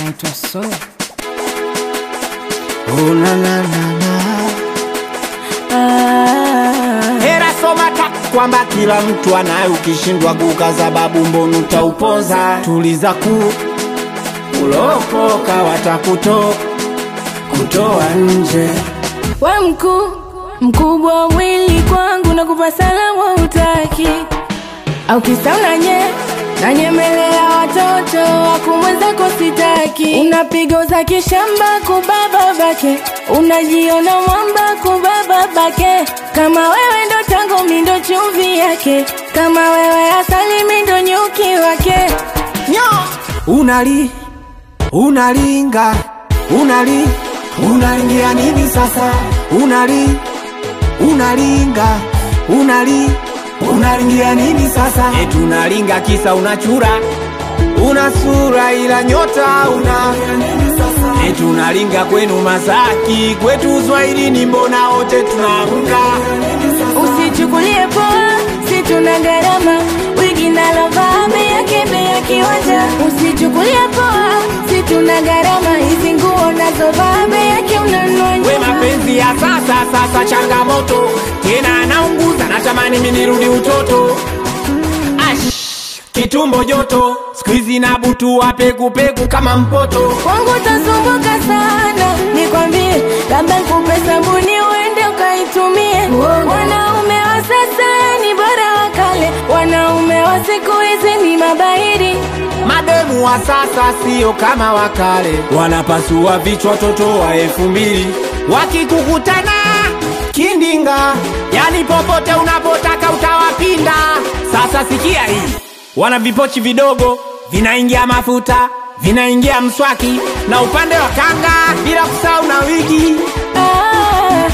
naitwa So. Oh, na, na, na, na. Hera soma ta kwamba kila mtu anaye, ukishindwa kukaza babu mbonu utaupoza. Tuliza ku ulokoka, watakuto kutoa nje. We mkuu mkubwa wa mwili kwangu na kupa salamu utaki au kisa unanye nanyemelea watoto wakumwenzako sitaki unapiga za kishamba kubaba bake unajiona mwamba kubaba bake kama wewe ndo tango mindo chumvi yake kama wewe asali mindo nyuki wake Nyo! Unali unalinga unali unalingia nini sasa? Unali unalinga unali unalingia nini sasa? Eti unalinga kisa unachura una sura ila nyota una Eti unalinga kwenu Masaki kwetu Uswahilini mbona wote tunaamka Usichukulie poa, si tuna gharama, wigi nalovaa bei yake bei ya kiwanja. Usichukulie poa, si tuna gharama, hizi nguo nazovaa bei yake unanunua We nyuma. mapenzi ya sasa sasa changamoto tena anaunguza natamani mimi nirudi utoto Ash, kitumbo joto siku hizi na butu wa pekupeku kama mpoto Kwangu utasumbuka sana, nikwambie, labda nikupe sabuni uende ukaitumie. Wanaume wa sasa ni bora wa kale, wanaume wa siku hizi ni mabahiri. mademu wa sasa sio kama wakale wanapasua vichwa toto wa elfu mbili wakikukutana kindinga yani popote unapotaka utawapinda sasa sikia hii wana vipochi vidogo vinaingia mafuta vinaingia mswaki na upande wa kanga bila kusahau na wigi Ah,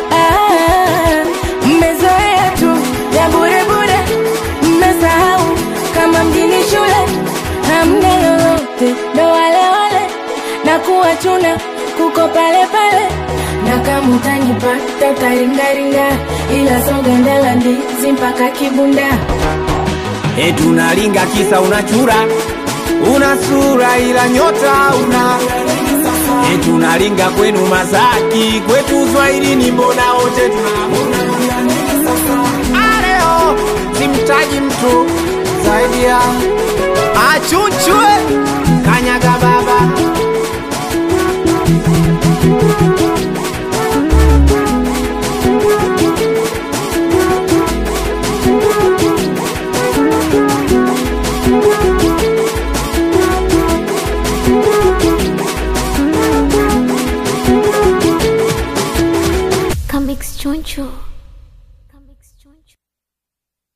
ah, mmezoea tu ya bure bure, mmesahau kama mjini shule hamna lolote, ndo wale wale na kuwachuna kuko pale pale, na kama utanipata utaringaringa, ila soga ndala ndizi mpaka kibunda. eti unalinga kisa unachura una sura ila nyota una eti unalinga kwenu Masaki kwetu Uswahilini mbona wote tunamuna Aleo simtaji mtu zaidi ya achuchwe kanyaga baba Comics Choncho.